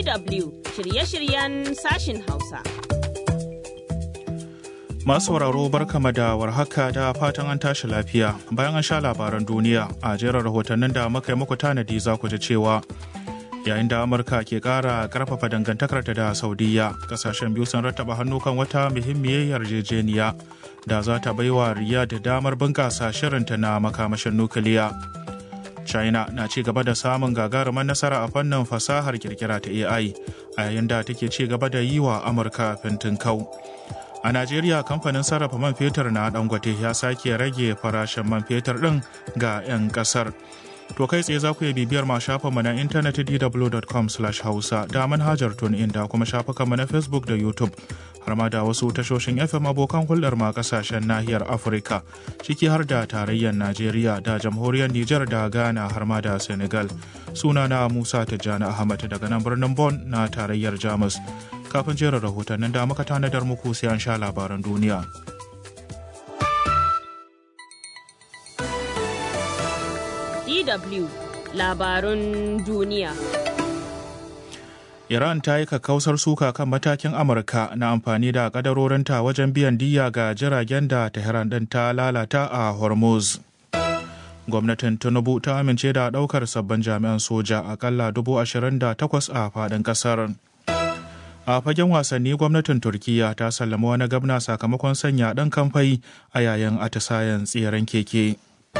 DW shirye-shiryen sashin Hausa. Masu sauraro barkama da warhaka da fatan an tashi lafiya bayan an sha labaran duniya a jerin rahotannin da muka yi muku tanadi za ku ji cewa yayin da amurka ke kara karfafa dangantakarta da saudiya kasashen biyu sun rattaba hannu kan wata muhimmiyar yarjejeniya da za ta baiwa riyadh damar bunkasa shirinta na makamashin nukiliya china na ci gaba da samun gagarumar nasara a fannin fasahar kirkira ta ai a yayin da take ci gaba da yi wa amurka fintin kau a najeriya kamfanin sarrafa man fetur na dangote ya sake rage farashin man fetur din ga 'yan kasar to kai tsaye za ku iya bibiyar ma shafinmu na intanet dw.com hausa da manhajar tun inda kuma shafukanmu na facebook da youtube har ma da wasu tashoshin fm abokan hulɗar ma kasashen nahiyar afirka ciki har da tarayyar najeriya da jamhuriyar nijar da ghana har ma da senegal sunana musa tijjani ahmad daga nan birnin bon na tarayyar jamus kafin jerin rahotannin da muka tanadar muku sai an sha labaran duniya DW labarun duniya. Iran ta yi kakkausar suka kan matakin Amurka na amfani da kadarorinta wajen biyan diya ga jiragen da Tehran ɗin ta lalata a Hormuz. Gwamnatin Tinubu ta amince da ɗaukar sabbin jami'an soja akalla dubu ashirin da takwas a faɗin ƙasar. A fagen wasanni gwamnatin Turkiyya ta sallama wani gabna sakamakon sanya ɗan kamfai a yayin atisayen tseren keke.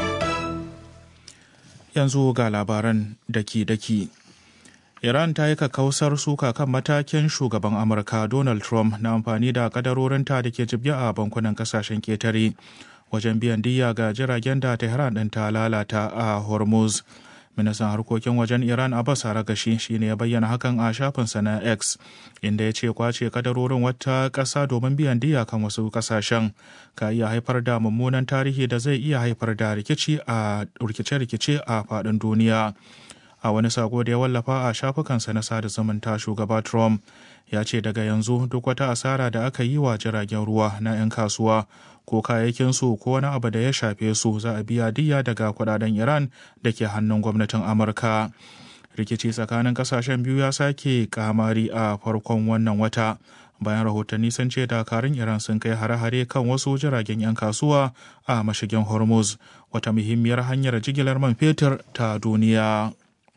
yanzu ga labaran daki-daki. Iran ta yi kakkausar suka kan matakin shugaban Amurka Donald Trump na amfani da kadarorinta da ke jibge a bankunan kasashen ketare wajen biyan diya ga jiragen da Tehran ɗin ta lalata a Hormuz. Ministan harkokin wajen Iran Abbas Aragashi shi ne ya bayyana hakan a shafinsa na X, inda ya ce kwace kadarorin wata ƙasa domin biyan diya kan wasu ƙasashen ka iya haifar da mummunan tarihi da zai iya haifar da rikici a rikice-rikice a faɗin duniya. A wani sako da ya wallafa a shafukansa na sada zumunta shugaba Trump ya ce daga yanzu duk wata asara da aka yi wa jiragen ruwa na 'yan kasuwa ko kayayyakinsu ko wani abu da ya shafe su za a biya diya daga kudaden Iran da ke hannun gwamnatin Amurka. Rikici tsakanin kasashen biyu ya sake kamari a farkon wannan wata. Bayan rahotanni sun ce dakarun Iran sun kai hare-hare kan wasu jiragen 'yan kasuwa a mashigin Hormuz, wata muhimmiyar hanyar jigilar man fetur ta duniya.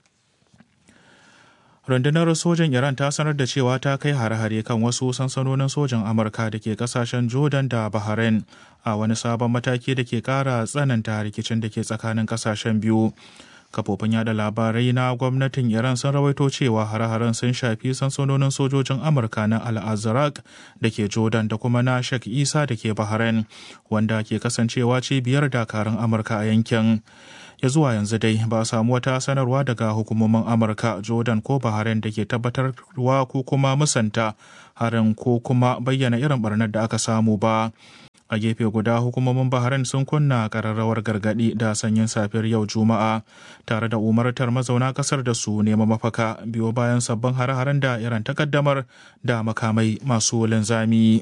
rundunar sojan iran ta sanar da cewa ta kai hare-hare kan wasu sansanonin sojan amurka da ke kasashen jordan da bahrain a wani sabon mataki da ke kara tsananta rikicin da ke tsakanin kasashen biyu kafofin yada labarai na gwamnatin iran sun rawaito cewa hare-haren sun shafi sansanonin sojojin amurka na al-azraq da ke jordan da kuma na shek isa da ke bahrain wanda ke kasancewa cibiyar dakarun amurka a yankin ya zuwa yanzu dai ba a samu wata sanarwa daga hukumomin amurka jordan ko bahrain da ke tabbatarwa ko kuma musanta harin ko kuma bayyana irin barnar da aka samu ba a gefe guda hukumomin bahrain sun kunna kararrawar gargadi da sanyin safiyar yau juma'a tare da umartar mazauna kasar da su nema mafaka biyo bayan sabbin hare-haren da iran takaddamar da makamai masu linzami.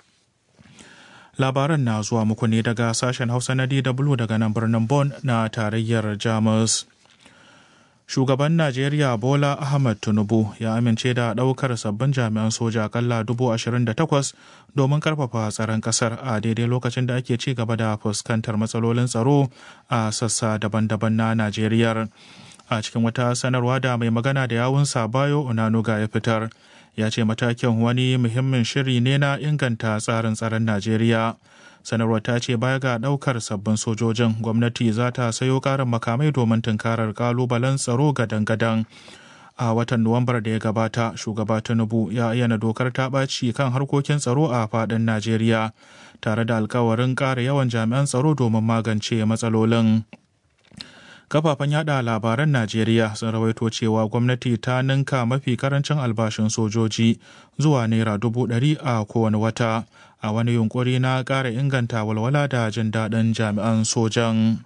labaran na zuwa muku ne daga sashen hausa na dw daga nan birnin Bon na tarayyar jamus shugaban najeriya bola ahmad tinubu ya amince da ɗaukar sabbin jami'an soja akalla takwas domin karfafa tsaron ƙasar a daidai lokacin da ake ci gaba da fuskantar matsalolin tsaro a sassa daban-daban na najeriya a cikin wata sanarwa da mai magana da yawunsa bayo onanuga ya fitar ya ce matakin wani muhimmin shiri ne na inganta tsarin tsaron najeriya sanarwar ta ce baya ga daukar sabbin sojojin gwamnati za ta sayo karin makamai domin tunkarar kalubalen tsaro gadan-gadan a watan nuwambar da ya gabata shugaba tinubu ya ayyana dokar ta ɓaci kan harkokin tsaro a faɗin najeriya tare da alkawarin ƙara yawan jami'an tsaro domin magance matsalolin kafafen yada labaran najeriya sun rawaito cewa gwamnati ta ninka mafi karancin albashin sojoji zuwa naira dubu ɗari a kowane wata a wani yunkuri na ƙara inganta walwala da jin daɗin jami'an sojan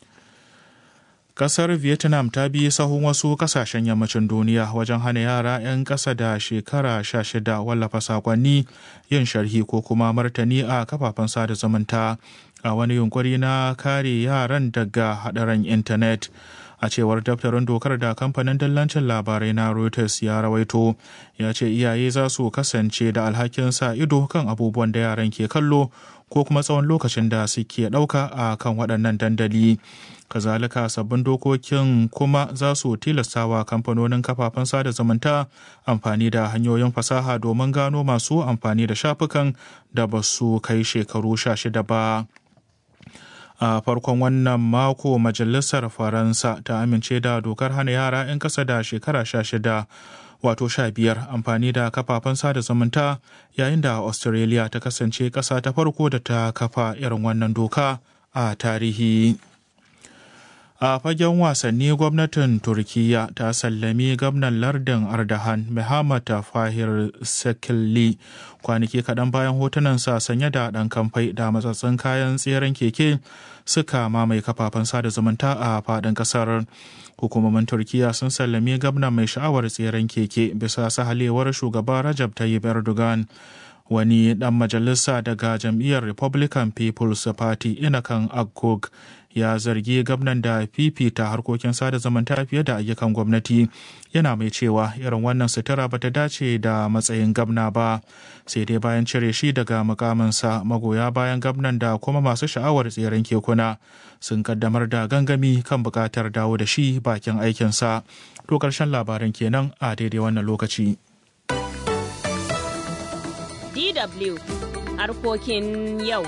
Kasar Vietnam ta bi sahun wasu kasashen yammacin duniya wajen hana yara 'yan ƙasa da shekara 16 wallafa sakonni yin sharhi ko kuma martani a kafafen sada zumunta a wani yunkuri na kare yaran daga haɗarin intanet. a cewar daftarin dokar da kamfanin dillancin labarai na reuters ya rawaito ya ce iyaye za su kasance da alhakin sa ido kan abubuwan da yaran ke kallo ko kuma tsawon lokacin da suke ɗauka a kan waɗannan dandali kazalika sabbin dokokin kuma za su tilastawa kamfanonin kafafen sada zumunta amfani da hanyoyin fasaha domin gano masu amfani da shafukan da ba su kai shekaru sha shida ba a farkon wannan mako majalisar faransa ta amince da dokar hana yara 'yan kasa da shekara sha shida wato sha biyar amfani da kafafen sada zumunta yayin da australia ta kasance ƙasa ta farko da ta kafa irin wannan doka a tarihi a fagen wasanni gwamnatin turkiya ta sallami gwamnan lardin ardahan muhammad fahir sekilli kwanaki kaɗan bayan hotunansa sanye da ɗan kamfai da matsatsin kayan tseren keke suka mamaye kafafen sada zumunta a faɗin ƙasar hukumomin turkiya sun sallami gwamnan mai sha'awar tseren keke bisa sahalewar shugaba rajab tayyip erdogan wani ɗan majalisa daga jam'iyyar republican people's party inakan agog ya zargi gwamnan da fifita harkokin sada zumunta fiye da ayyukan gwamnati yana mai cewa irin wannan sutura ba ta dace da matsayin gwamna ba sai dai bayan cire shi daga mukaminsa magoya bayan gwamnan da kuma masu sha'awar tseren kekuna sun kaddamar da gangami kan bukatar dawo da shi bakin aikinsa to karshen labaran kenan a daidai wannan lokaci DW harkokin yau.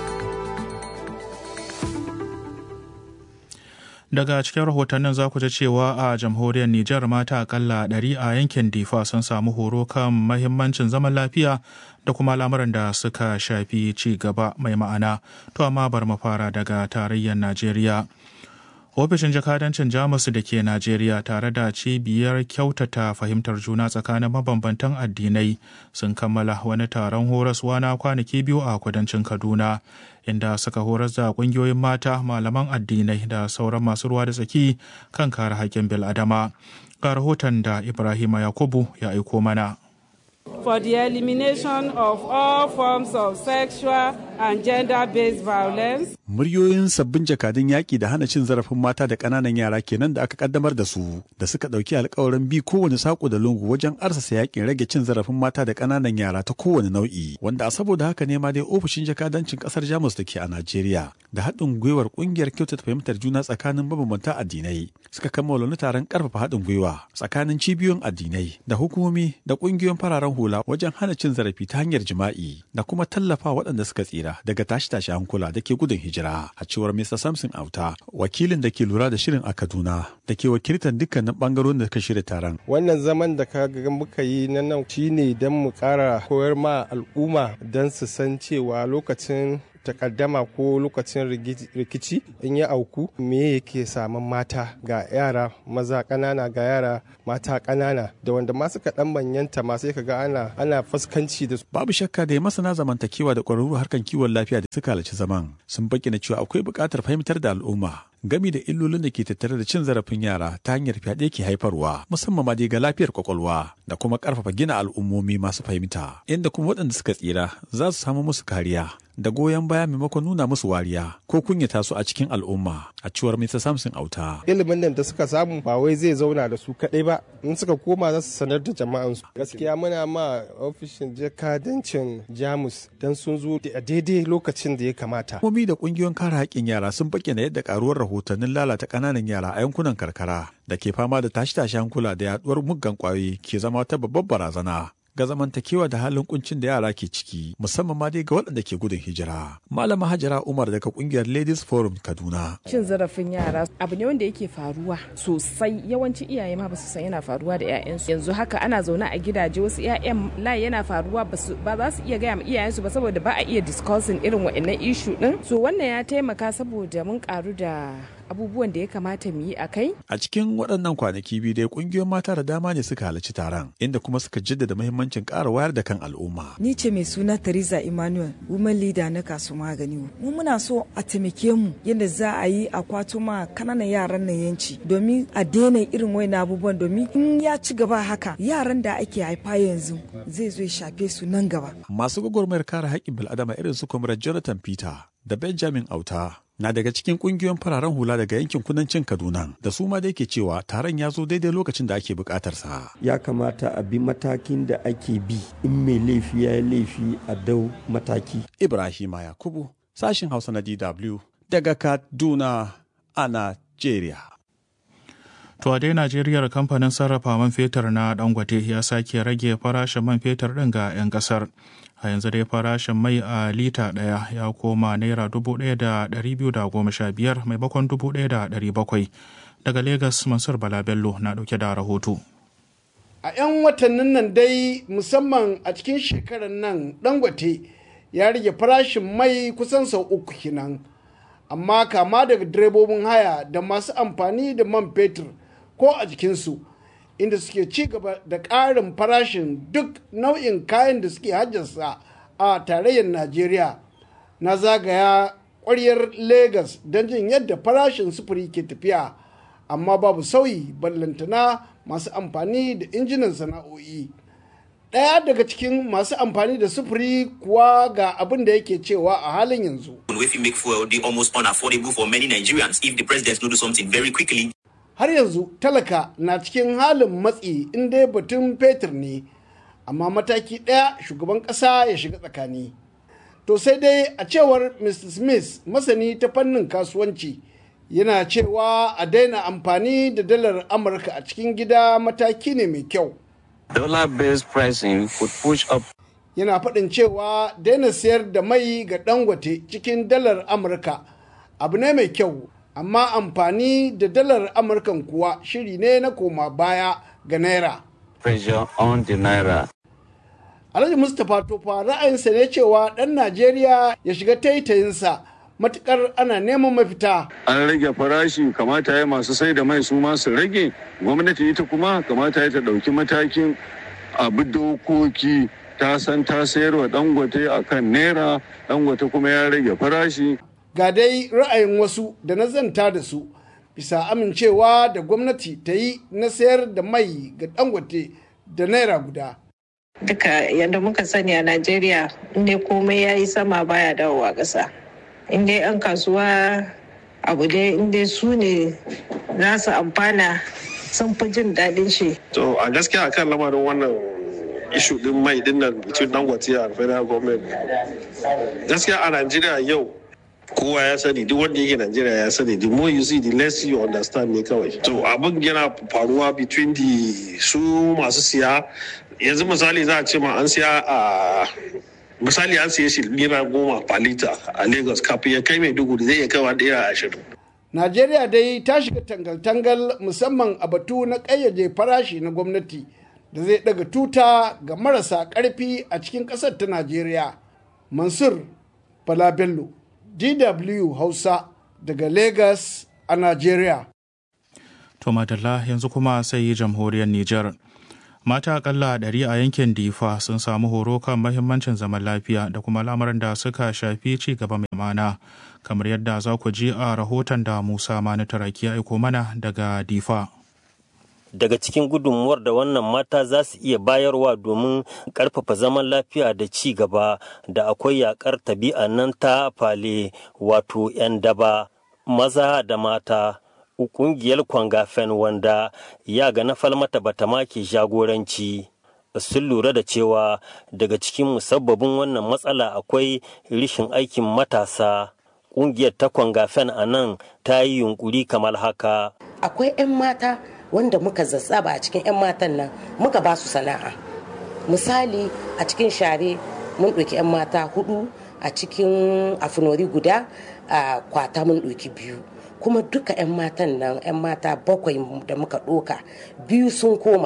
Daga cikin rahotannin za ku ji cewa a jamhuriyar Nijar mata akalla ɗari a yankin Difa sun samu horo kan mahimmancin zaman lafiya da kuma lamuran da suka shafi ci gaba mai ma'ana. To amma bar mu fara daga tarayyar Najeriya. ofishin jakadancin jamus da ke najeriya tare da cibiyar kyautata fahimtar juna tsakanin mabambantan addinai sun kammala wani taron horaswa na kwanaki biyu a kudancin kaduna inda suka horas da kungiyoyin mata malaman addinai da sauran masu ruwa da tsaki kan kare haƙƙin bil'adama ga rahoton da ibrahima yakubu ya aiko mana for the elimination of all forms of sexual and gender-based violence. Muryoyin sabbin jakadun yaƙi da hana cin zarafin mata da ƙananan yara kenan da aka kaddamar da su da suka ɗauki alkawarin bi kowane saƙo da lungu wajen arsasa yaƙin rage cin zarafin mata da ƙananan yara ta kowane nau'i wanda a saboda haka ne ma dai ofishin jakadancin ƙasar Jamus da ke a Najeriya da haɗin gwiwar ƙungiyar kyautata fahimtar juna tsakanin mabambanta addinai suka kammala wani taron ƙarfafa haɗin gwiwa tsakanin cibiyoyin addinai da hukumomi da ƙungiyoyin fararen hula wajen hana cin zarafi ta hanyar jima'i da kuma tallafa waɗanda suka tsira daga tashi-tashi hankula da ke gudun hijira a cewar Mr. Samson Auta wakilin da ke lura da shirin a Kaduna da ke wakiltar dukkanin bangarorin da ka shirya taron. Wannan zaman da ka ga muka yi na nan shine don mu ƙara koyar ma al'umma don su san cewa lokacin takaddama ko lokacin rikici in ya auku me yake saman mata ga yara maza ƙanana ga yara mata ƙanana da wanda ma suka dan manyanta ma sai kaga ana ana fuskanci da su babu shakka da masana zamantakewa da ƙwararru harkan kiwon lafiya da suka halarci zaman sun bayyana cewa akwai buƙatar fahimtar da al'umma gami da illolin da ke tattare da cin zarafin yara ta hanyar fyaɗe ke haifarwa musamman ma dai ga lafiyar kwakwalwa da kuma ƙarfafa gina al'ummomi masu fahimta inda kuma waɗanda suka tsira za su samu musu kariya da goyon baya maimakon nuna musu wariya ko kunyata su a cikin al'umma a cewar Mr. Samson Auta. Ilimin nan da suka samu ba wai zai zauna da su kaɗai ba in suka koma za su sanar da jama'ansu. Gaskiya muna ma ofishin jakadancin Jamus don sun zo a daidai lokacin da ya kamata. Hukumomi da ƙungiyoyin kare haƙƙin yara sun bayyana yadda ƙaruwar rahotannin lalata ƙananan yara a yankunan karkara da ke fama da tashi-tashi hankula da yaduwar muggan ƙwayoyi ke zama wata babbar barazana. ga zamantakewa da halin kuncin da yara ke ciki musamman ma dai ga waɗanda ke gudun hijira. Malama Hajara Umar daga kungiyar Ladies Forum Kaduna. Cin zarafin yara abu ne wanda yake faruwa sosai yawancin iyaye ma basu san yana faruwa da 'ya'yansu. Yanzu haka ana zaune a gidaje wasu 'ya'yan layi yana faruwa ba za su iya gaya ma iyayensu ba saboda ba a iya discussing irin waɗannan issue din. So wannan ya taimaka saboda mun karu da abubuwan da ya kamata mu yi a kai. A cikin waɗannan kwanaki biyu dai ƙungiyoyin mata da dama ne suka halarci taron inda kuma suka jaddada muhimmancin ƙara wayar da kan al'umma. Ni ce mai suna Teresa Emmanuel, woman leader na kasu magani. Mu muna so a taimake mu yadda za a yi a kwato ma kananan yaran nan yanci domin a daina irin wayan abubuwan domin in ya ci gaba haka yaran da ake haifa yanzu zai zo ya shafe su nan gaba. Masu gwagwarmayar kare haƙƙin bil'adama irin su Comrade Jonathan Peter da Benjamin Auta na daga cikin kungiyoyin fararen hula daga yankin kudancin Kaduna da su ma da yake cewa taron ya zo daidai lokacin da ake bukatar sa. Ya kamata a bi matakin da ake bi in mai laifi ya yi laifi a dau mataki. Ibrahima Yakubu sashin Hausa na DW daga Kaduna a Najeriya. To a dai Najeriya kamfanin sarrafa man fetur na Dangote ya sake rage farashin man fetur ɗin ga 'yan ƙasar. A yanzu dai farashin mai a lita ɗaya ya koma naira dubu ɗaya da ɗari biyu da goma sha biyar maimakon dubu ɗaya da ɗari bakwai. Daga Legas Mansur Bala Bello na ɗauke da rahoto. A 'yan watannin nan dai musamman a cikin shekarar nan Dangote ya rage farashin mai kusan sau uku kenan. Amma kama daga direbobin haya da masu amfani da man fetur ko a jikinsu inda suke ci gaba da ƙarin farashin duk nau'in kayan da suke hajjarsa a tarayyar najeriya na zagaya ƙwaryar Legas don jin yadda farashin sufuri ke tafiya amma babu sauyi ballantana masu amfani da injinan sana'o'i ɗaya daga cikin masu amfani da sufuri kuwa ga abin da yake cewa a halin yanzu wey fit make fuel dey almost unaffordable for many Nigerians if the president no do something very quickly. har yanzu talaka na cikin halin matsi in dai batun fetur ne amma mataki ɗaya shugaban ƙasa ya shiga tsakani to sai dai a cewar mr smith masani ta fannin kasuwanci yana cewa a daina amfani da dalar amurka a cikin gida mataki ne mai kyau Dollar-based pricing could push up yana faɗin cewa daina sayar da mai ga dangote cikin dalar amurka abu ne mai kyau amma amfani da dalar amurkan kuwa shiri ne na koma baya ga naira pressure on the naira. alhaji mustapha tofa ra'ayinsa ne cewa ɗan najeriya ya shiga taitayinsa matukar ana neman mafita an rage farashi kamata ya masu sai da mai su ma su rage gwamnati ita kuma kamata ya ta ɗauki matakin abu dokoki ta san ta sayarwa dangote a kan naira dangote kuma ya rage farashi ga dai ra'ayin wasu da na zanta da su bisa amincewa da gwamnati ta yi na sayar da mai ga dangote da naira guda duka yadda muka sani a najeriya inda komai ya yi sama baya dawowa ƙasa inda yan kasuwa abu dai inda su ne za su amfana sun fi jin daɗin shi to a gaskiya akan lamarin wannan ishu din mai din nan between dangote and federal government gaskiya a najeriya yau kowa ya sani duk wanda yake Najeriya ya sani the more you see the less you understand ne kawai to abin yana faruwa between the su masu siya yanzu misali za a ce ma an siya a misali an siya shi naira goma per liter a Lagos kafin ya kai mai dugu zai iya kaiwa naira ashirin Najeriya dai ta shiga tangal-tangal musamman a batu na ƙayyade farashi na gwamnati da zai daga tuta ga marasa ƙarfi a cikin ƙasar ta Najeriya. Mansur Bala Bello DW Hausa daga Lagos a Najeriya. To madalla yanzu kuma sai jamhuriyar Nijar. Mata akalla ɗari a yankin Difa sun samu horo kan mahimmancin zaman lafiya da kuma lamarin da suka shafi ci gaba mai mana. Kamar yadda za ku ji a rahoton da Musa Mani Taraki ya aiko mana daga Difa. daga cikin gudunmuwar da wannan mata za su iya bayarwa domin karfafa zaman lafiya da ci gaba da akwai yakar tabi'a nan ta fale wato 'yan daba maza da mata ƙungiyar kwangafen wanda ya ga na falmata bata make jagoranci sun lura da cewa daga cikin musabbabin wannan matsala akwai rishin aikin matasa ƙungiyar ta kwangafen a nan ta yi yunkuri kamar haka akwai 'yan mata wanda muka zazzaba a cikin 'yan matan nan muka ba su sana'a misali a cikin share mun ɗauki 'yan mata hudu a cikin afinori guda a kwata mun ɗauki biyu kuma duka 'yan matan nan 'yan mata bakwai da muka ɗoka biyu sun koma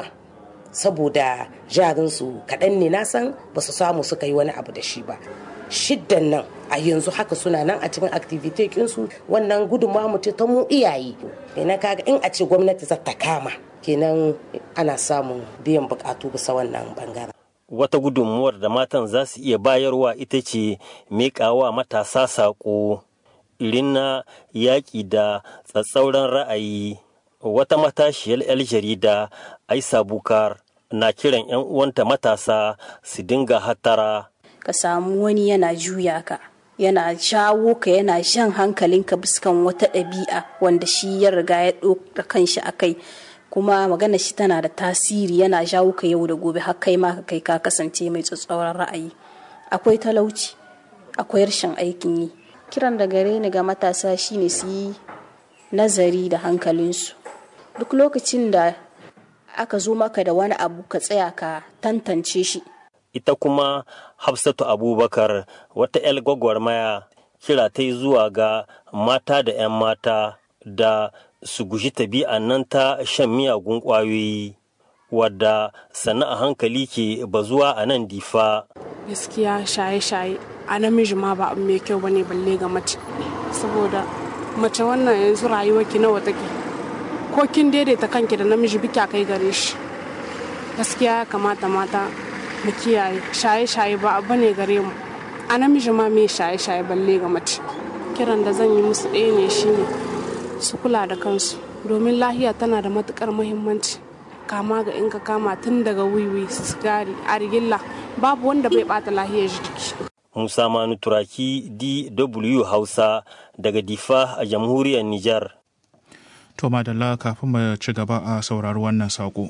saboda jarinsu kaɗan ne na san ba su samu suka yi wani abu da shi ba shiddan nan a yanzu haka suna nan a cikin activity kinsu wannan gudunmawa mu ta mu iyaye kenan kaga in a ce gwamnati za ta kama kenan ana samun biyan bukatu bisa wannan bangaren wata gudunmuwar da matan za su iya bayarwa ita ce miƙawa matasa saƙo irin na yaƙi da tsatsauran ra'ayi wata matashiyar 'yar jarida aisa bukar na kiran 'yan uwanta matasa su dinga hatara ka samu wani yana juya ka yana jawo ka yana jan hankalinka biskan wata ɗabi'a wanda shi ya riga ya ɗora kanshi a kai kuma magana shi tana da tasiri yana jawo ka yau da gobe har kai ma kai ka kasance mai tsatsauran ra'ayi akwai talauci akwai rashin aikin yi kiran da gare ni ga matasa shine su yi nazari da hankalinsu duk lokacin da aka zo maka da wani abu ka tsaya ka tantance shi ita kuma hafsatu abubakar wata 'yar gwagwarmaya kira ta yi zuwa ga mata da 'yan mata da su guji tabi'an nan ta shan miyagun ƙwayoyi wadda sannan a hankali ke bazuwa a nan difa gaskiya shaye-shaye a namiji ma ba abu mai kyau bane balle ga mace saboda mace wannan yanzu rayuwar ki nawa take ko kin daidaita kanki da namiji bika kai gare shi gaskiya ya kamata mata mu kiyaye shaye-shaye ba abu ne gare mu a namiji ma me shaye-shaye balle ga mace kiran da zan yi musu ɗaya ne shine su kula da kansu domin lahiya tana da matukar muhimmanci kama ga in ka kama tun daga wiwi sigari argilla babu wanda bai bata lahiyar jiki musa manu turaki dw hausa daga difa a jamhuriyar nijar to madalla kafin mu ci gaba a saurari wannan saƙo.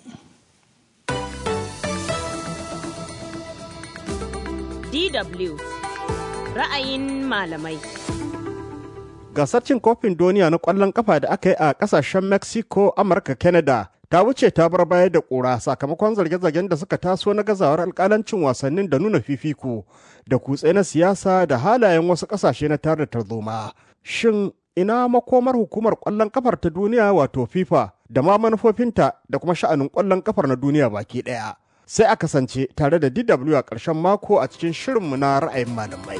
DW ra'ayin malamai. Gasar cin kofin duniya na ƙwallon kafa da aka yi a ƙasashen Mexico, Amurka, Canada ta wuce ta bar baya da ƙura sakamakon zarge-zargen da suka taso na gazawar alƙalancin wasannin da nuna fifiko da kutse na siyasa da halayen wasu ƙasashe na tare da tarzoma. Shin ina makomar hukumar ƙwallon kafar ta duniya wato FIFA da ma manufofinta da kuma sha'anin ƙwallon kafar na duniya baki ɗaya. sai a kasance tare da DW a ƙarshen mako a cikin shirinmu na ra'ayin malamai.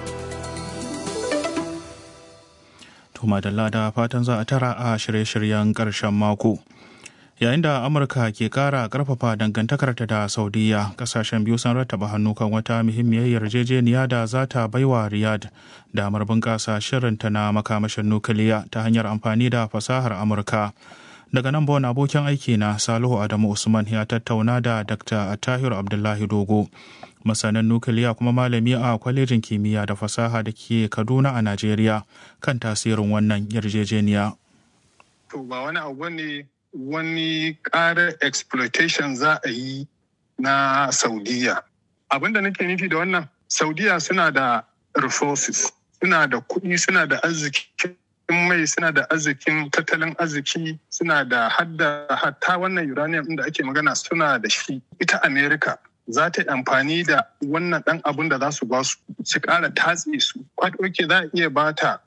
To madalla da fatan za a tara a shirye-shiryen ƙarshen mako. Yayin da Amurka ke ƙara ƙarfafa dangantakarta da Saudiya, ƙasashen biyu sun rattaba hannu kan wata muhimmiyar yarjejeniya da za ta baiwa Riyadh damar bunƙasa shirinta na makamashin nukiliya ta hanyar amfani da fasahar Amurka. daga nan bon abokin aiki na salihu adamu usman ya tattauna da dr tahir abdullahi dogo masanin nukiliya kuma malami a kwalejin kimiyya da fasaha da ke kaduna a najeriya kan tasirin wannan yarjejeniya to ba wani abu ne wani ƙarar exploitation za a yi na saudiya abinda nake nufi da wannan saudiya suna da resources suna da kuɗi suna da arziki in mai suna da arzikin tattalin arziki suna da hadda hatta wannan uranium da ake magana suna da shi ita america za ta yi amfani da wannan dan abun da za su ba su su kara tatse su kwadoke za a iya ba ta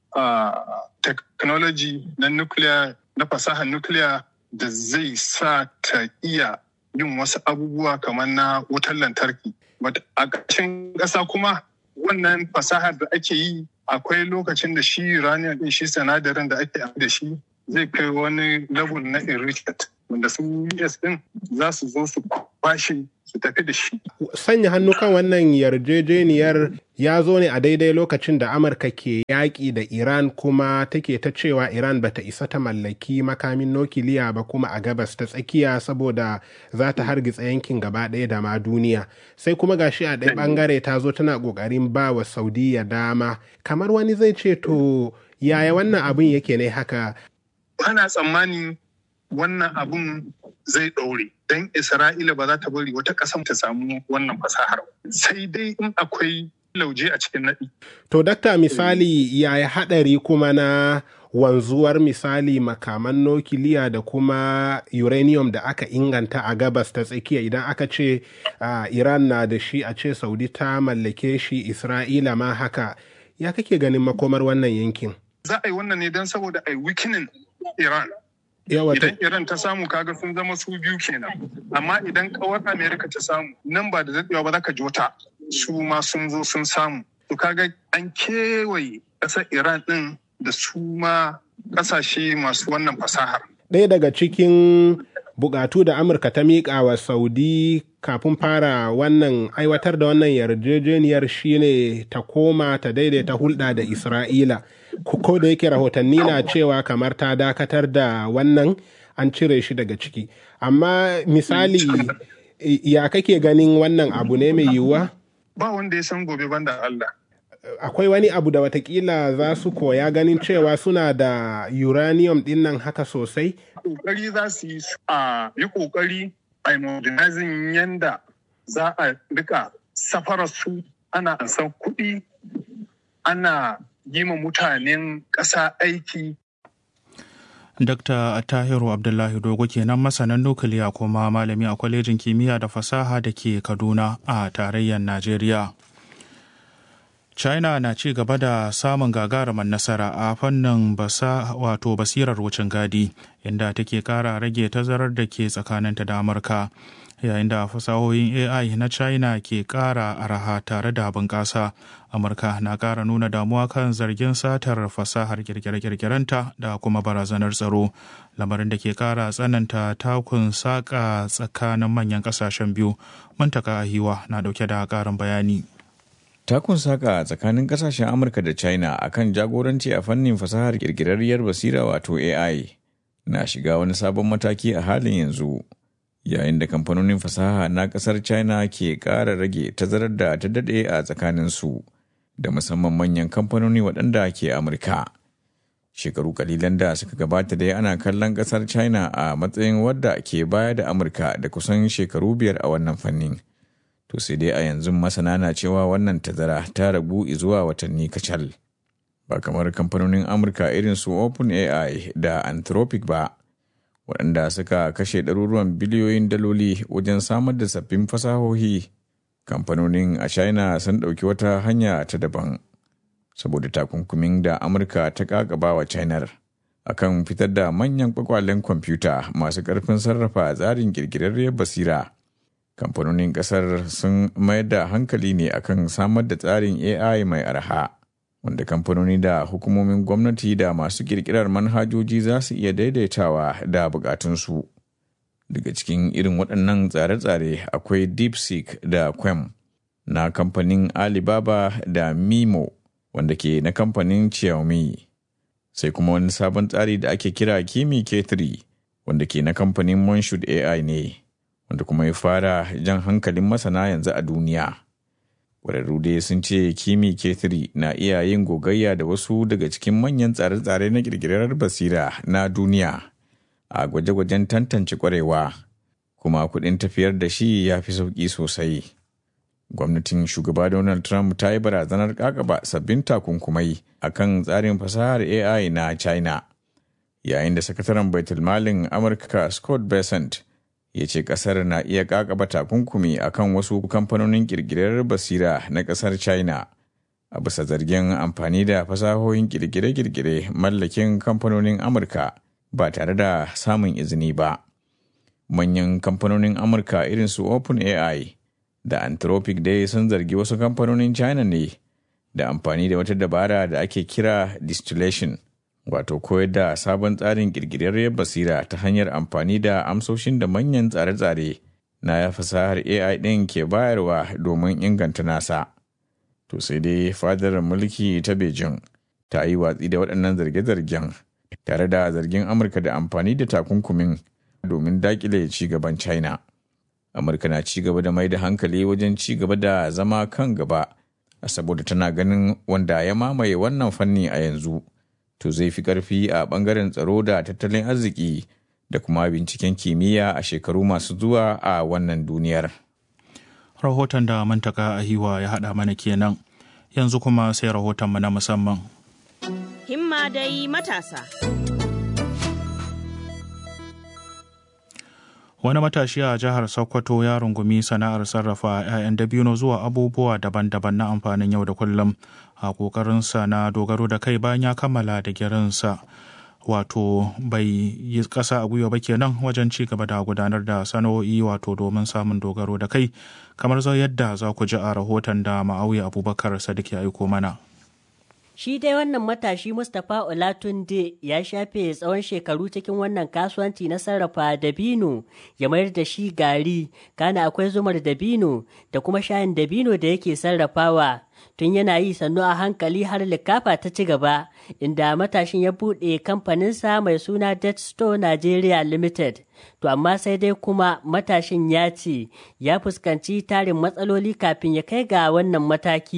technology na nuclear na fasahar nuclear da zai sa ta iya yin wasu abubuwa kamar na wutar lantarki a ƙarshen ƙasa kuma wannan fasahar da ake yi akwai lokacin da shi uranium din shi sinadarin da ake da shi zai kai wani level na enrichment wanda su US din za su zo su kwashe su tafi da shi. Sanya hannu kan wannan yarjejeniyar ya zo ne a daidai lokacin da Amurka ke yaƙi da Iran kuma take ta cewa Iran bata isa ta mallaki makamin nukiliya ba kuma a gabas ta tsakiya saboda za ta hargitsa yankin gaba ɗaya da ma duniya. Sai kuma gashi a ɗaya ɓangare ta zo tana ƙoƙarin ba wa Saudiya dama. Kamar wani zai ce to yaya wannan abin yake ne haka? Ana tsammani wannan abun zai ɗaure don isra'ila ba za ta bari wata ƙasa ta samu wannan fasahar sai dai in akwai lauje a cikin naɗi. to dakta misali yaya haɗari kuma na wanzuwar misali makaman nukiliya da kuma uranium da aka inganta a gabas ta tsakiya idan aka ce uh, iran na da shi a ce saudi ta mallake shi isra'ila ma haka ya kake ganin makomar wannan yankin za a yi wannan ne don saboda a yi wikinin iran idan iran ta samu kaga sun zama su biyu kenan amma idan kawar amerika ta samu nan ba da daɗewa ba za ka ji wata su ma sun zo sun samu to kaga an kewaye ƙasar iran ɗin da su ma ƙasashe masu wannan fasahar ɗaya daga cikin bukatu da amurka ta miƙa wa saudi kafin fara wannan aiwatar da wannan yarjejeniyar shine ta koma ta daidaita hulɗa da isra'ila ko da yake rahotanni na cewa kamar ta dakatar da wannan an cire shi daga ciki amma misali ya kake ganin wannan abu ne mai yiwuwa ba wanda ya san gobe banda allah akwai wani abu da watakila za su koya ganin cewa suna da uranium din nan haka sosai? Kokari za su yi a yi kokari a modernizing yanda za a rika safarar su ana san kuɗi ana yi ma mutanen ƙasa aiki Dr. Tahiru Abdullahi Dogo kenan masanan nukiliya kuma malami a kwalejin kimiyya da fasaha da ke Kaduna a tarayyar Najeriya. China na ci gaba da samun gagarumin nasara a fannin basa wato basirar wucin gadi inda take kara rage tazarar da ke tsakaninta da Amurka. yayin da fasahohin AI na China ke ƙara araha tare da bunƙasa. Amurka na ƙara nuna damuwa kan zargin satar fasahar kirkire-kirkirenta da kuma barazanar tsaro, lamarin da ke ƙara tsananta takun saƙa tsakanin manyan ƙasashen biyu. Mantaka Ahiwa na ɗauke da ƙarin bayani. Takun saka tsakanin kasashen Amurka da China akan jagoranci a fannin fasahar kirkirarriyar basira wato AI na shiga wani sabon mataki a halin yanzu. Yayin da kamfanonin fasaha na kasar China ke ƙara rage tazarar da ta daɗe a tsakaninsu da musamman manyan kamfanoni waɗanda ke Amurka. Shekaru kalilan da suka gabata dai ana kallon ƙasar China a matsayin wadda ke baya da Amurka da kusan shekaru biyar a wannan fannin. to sai dai a yanzu masana na cewa wannan tazara ta ragu zuwa watanni kacal ba kamar kamfanonin amurka irin su openai da anthropic ba waɗanda suka kashe ɗaruruwan biliyoyin daloli wajen samar da sabbin fasahohi kamfanonin a china sun ɗauki wata hanya ta daban saboda takunkumin da amurka ta kakaba wa china akan fitar da manyan kwakwalen kwamfuta masu ƙarfin sarrafa tsarin ƙirƙirarriyar basira kamfanonin kasar sun mayar da hankali ne akan samar da tsarin AI mai arha wanda kamfanoni da hukumomin gwamnati da masu kirkirar manhajoji za su iya daidaitawa da bukatunsu. Daga cikin irin waɗannan tsare-tsare akwai DeepSeek da Quem na kamfanin Alibaba da Mimo wanda ke na kamfanin Xiaomi. Sai kuma wani sabon tsari da ake kira Kimi K3 wanda ke na kamfanin Monshood AI ne. wanda kuma ya fara jan hankalin masana yanzu a duniya. Ƙwararru dai sun ce Kimi K3 na iya yin gogayya da wasu daga cikin manyan tsare-tsare na ƙirƙirar basira na duniya a gwaje-gwajen tantance ƙwarewa, kuma kuɗin tafiyar da shi ya fi sauƙi sosai. Gwamnatin shugaba Donald Trump ta yi barazanar ƙaƙaba sabbin takunkumai a kan tsarin fasahar AI na China, yayin da sakataren baitulmalin Amurka Scott Bessent ya ce kasar na iya kakaba takunkumi akan wasu kamfanonin kirkirar basira na kasar china a bisa zargin amfani da fasahohin kirkire-kirkire mallakin kamfanonin amurka ba tare da samun izini ba manyan kamfanonin amurka irin su openai da anthropic dai sun zargi wasu kamfanonin china ne da amfani da wata dabara da ake kira distillation wato koyar da sabon tsarin ƙirƙirarriyar basira ta hanyar amfani da amsoshin da manyan tsare-tsare na fasahar AI ɗin ke bayarwa domin inganta nasa. To sai dai fadar mulki ta Beijing ta yi watsi da waɗannan zarge-zargen tare da zargin Amurka da amfani da takunkumin domin daƙile ci gaban China. Amurka na ci gaba da mai da hankali wajen ci gaba da zama kan gaba, saboda tana ganin wanda ya mamaye wannan fanni a yanzu. to zai fi ƙarfi a ɓangaren tsaro da tattalin arziki da kuma binciken kimiyya a shekaru masu zuwa a wannan duniyar. Rahoton da mantaka a hiwa ya haɗa mana kenan, yanzu kuma sai rahotonmu na musamman. Himma dai matasa. Wani matashi a jihar Sokoto ya rungumi sana'ar sarrafa 'ya'yan dabino zuwa abubuwa daban-daban na amfanin yau da kullum a ƙoƙarinsa na dogaro da kai bayan ya kammala da girinsa. Wato bai yi ƙasa a gwiwa ba kenan wajen ci gaba da gudanar da sana'o'i wato domin samun dogaro da kai kamar zau yadda za ku ji a rahoton da ma'auya abubakar sadiq ya aiko mana. Shi dai wannan matashi Mustapha Olatunde ya shafe tsawon shekaru cikin wannan kasuwanci na sarrafa dabino ya mayar da shi gari, kana akwai zumar dabino da kuma shayin dabino da yake sarrafawa. Tun yana yi sannu a hankali har likafa ta ci gaba, inda matashin ya buɗe kamfaninsa mai suna Dead Store Nigeria Limited. To amma sai dai kuma matashin ya ce ya fuskanci tarin matsaloli kafin ya kai ga wannan mataki.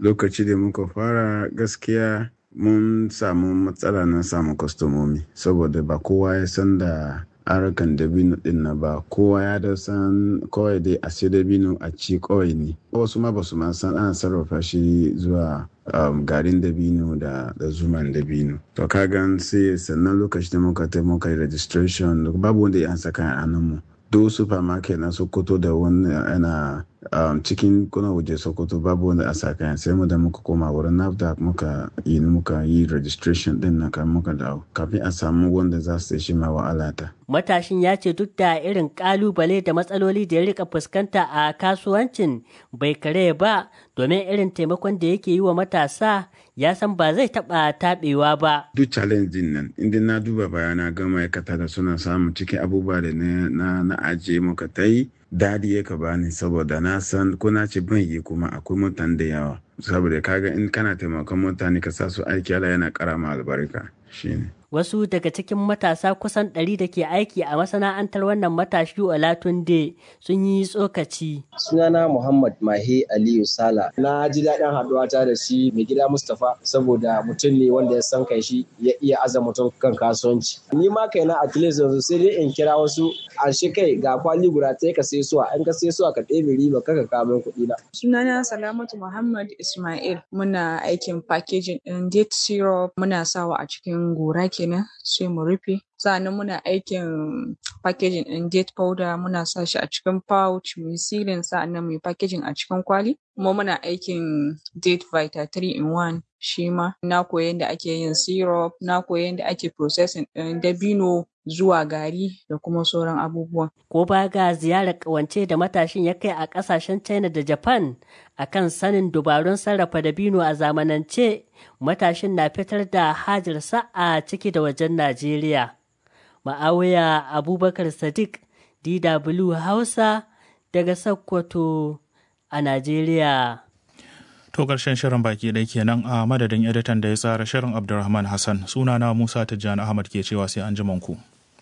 lokaci da muka fara gaskiya mun samu matsala na samu kwastomomi saboda ba kowa ya san da harkan dabino din na ba kowa ya da san kawai dai a sai dabino a ci kawai ne wasu ma basu ma san ana sarrafa shi zuwa um, garin dabino da, da zuman dabino to kagan sai sannan lokaci da muka ta muka yi registration babu wanda ya ansa kayan mu duk supermarket na sokoto da wani ana um, cikin kuna waje sokoto babu wanda a sa kayan sai mu da muka koma wurin nafdac muka yi muka yi registration din na kan muka dawo kafin a samu wanda za su shi ma wa'alata matashin ya ce duk da irin kalubale da matsaloli da ya rika fuskanta a kasuwancin bai kare ba domin irin taimakon da yake yi wa matasa ya san ba zai taba taɓewa ba. Duk challenge din nan, inda na duba bayana ga ma'aikata da suna samun cikin abubuwa da na, na, ajiye muka ta yi, dadi ya ka bani saboda na san ko na ce ban yi kuma akwai mutane da yawa. Saboda kaga in kana taimakon mutane ka sa su aiki ala yana kara ma albarka shine. Wasu daga cikin matasa kusan ɗari da ke aiki a masana'antar wannan matashi Olatunde sun yi tsokaci. Sunana Muhammad Mahe Aliyu Sala. Na ji daɗin haɗuwa ta da shi mai gida Mustapha saboda mutum ne wanda ya san kai shi ya iya aza mutum kan kasuwanci. Ni ma kai na at least yanzu sai dai in kira wasu a shi kai ga kwali guda ta ka sai suwa in ka sai suwa ka ɗebe riba kaka kamun kuɗi na. Sunana Salamatu Muhammad Ismail. Muna aikin packaging ɗin date syrup muna sawa a cikin gora kenan sai mu rufe sa'annan muna aikin packaging ɗin date powder muna sa shi a cikin pouch mu sealing sa'annan mu packaging a cikin kwali kuma muna aikin date vita 3 in 1 shi ma na koyi yadda ake yin syrup na koyi yadda ake processing ɗin dabino zuwa gari da kuma sauran abubuwan. Ko ba ga ziyarar ƙawance da matashin ya kai a ƙasashen China da Japan akan sanin dubarun sarrafa dabino a zamanance matashin na fitar da hajarsa a ciki da wajen Najeriya. Ma'awiya Abubakar Sadiq DW Hausa daga Sokoto a Najeriya. To ƙarshen shirin baki ɗaya kenan a madadin editan da ya tsara shirin Abdulrahman Hassan sunana Musa Tijjani Ahmad ke cewa sai an ku.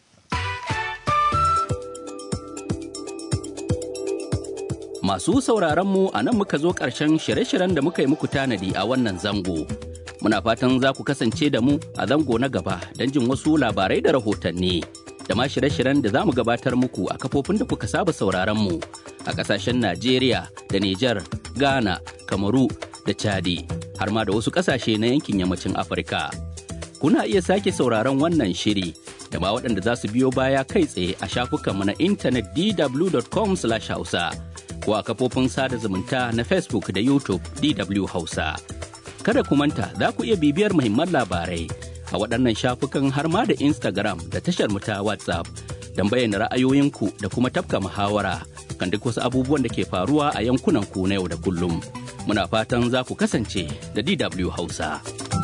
Masu sauraronmu a nan muka zo ƙarshen shirye-shiryen da muka yi muku tanadi a wannan zango. Muna fatan za ku kasance da mu a zango na gaba don jin wasu labarai da rahotanni. Da ma shirye-shiryen da za mu gabatar muku a kafofin da kuka saba sauraronmu a ƙasashen Najeriya da Nijar, Ghana, Kamaru da Chadi, har ma da wasu ƙasashe na yankin yammacin Afirka. Kuna iya sake sauraron wannan shiri da ma waɗanda za su biyo baya kai tsaye a shafukanmu na intanet dw.com/hausa. ko a kafofin sada zumunta na Facebook da YouTube DW Hausa. Kada ku manta za ku iya bibiyar muhimman labarai a waɗannan shafukan har ma da Instagram da tashar mu ta WhatsApp don bayyana ra'ayoyinku da kuma tafka muhawara kan duk wasu abubuwan da ke faruwa a yankunan ku na yau da kullum. Muna fatan za ku kasance da DW Hausa.